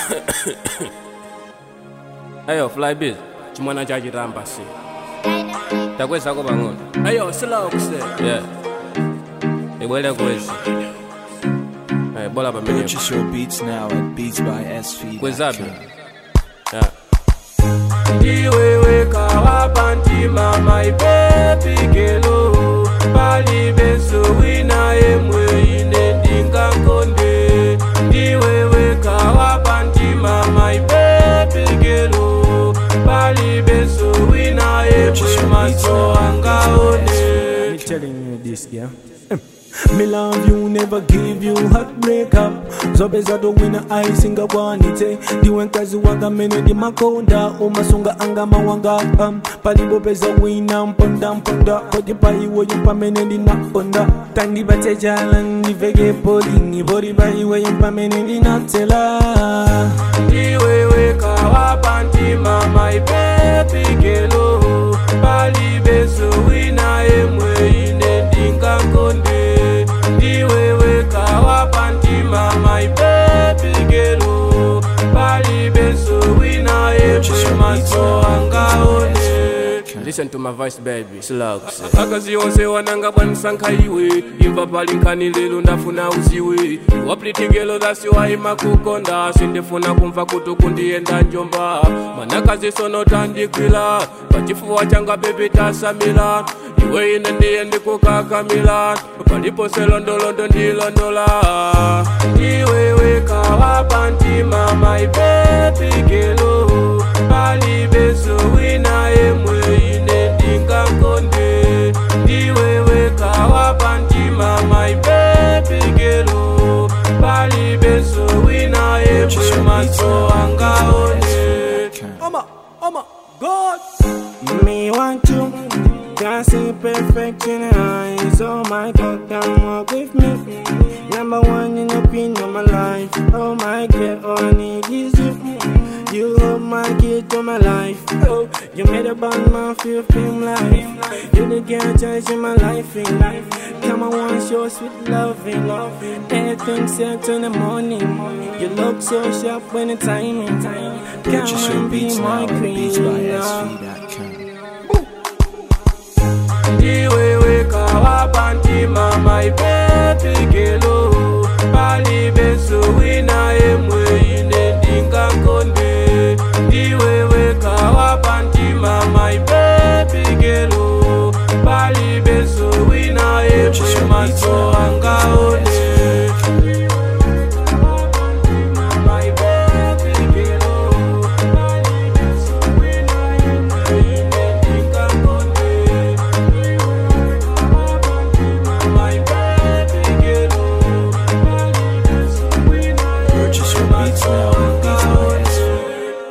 Ayo flybiz chimwana chachitamba si takwezako pang'ono ayo silawo kuse yeah ibwere kwezi Ayi, bola pamenepo Purchase your beats now at Beats by SV. kwezabe yeah ndiwewe kawapa ntima my baby gelo palibeso wina yemwe ine ndingakonde ndiwewe kawapa ntima my baby gelo palibeso wina yemwe maso angaone Me telling you this, yeah. Me love you, never give you heartbreak up zobeza towina aisinga kwanitse ndiwe mkazi wanga mene ndimakonda umasunga anga mawanga um, palipopeza wina mponda mponda poti paiwoyo pamene ndinaponda tandipatse chala ndiveke polingi poti paiwoyo pamene ndinatsela ndiwewe kawapa ntima my baby gelo palibeso wina yemwe ine ndingakonde ndiwewe kawapa ntima my baby gelo palibeso wina yemwe maso angaone listen to my voice baby silawo kuse akazi onse wananga bwanisankha iwe imva pali nkhani lero ndafuna uziwe waplitigelo dhasiwaima kukonda sindifuna kumva kuti kundiyenda njomba manakazi sono tandikwila pachifuwa changa bebi tasamila iwe ine ndiye ndikukakamila palipo selondolondo ndilondola ndiwewe kawapa ntima my baby gelo palibeso wina yemwe ine ndingakonde ndiwewe kawapa ntima my baby gelo palibeso wina yemwe maso angaone Oma, Oma, God. Me want you, can't see perfect in your eyes. Oh my God, come walk with me. Number one in the queen of my life. Oh my God, all I need is you. You hold my key to my life. Oh, you made a band man feel fame life. You the girl choice in my life in life. Come on, want your sweet loving. Everything set in the morning. You look so sharp when the timing. Come Purchase your and be beats my now at Beats by queen. SV.com. ndiwewe kawapa ntima my baby gelo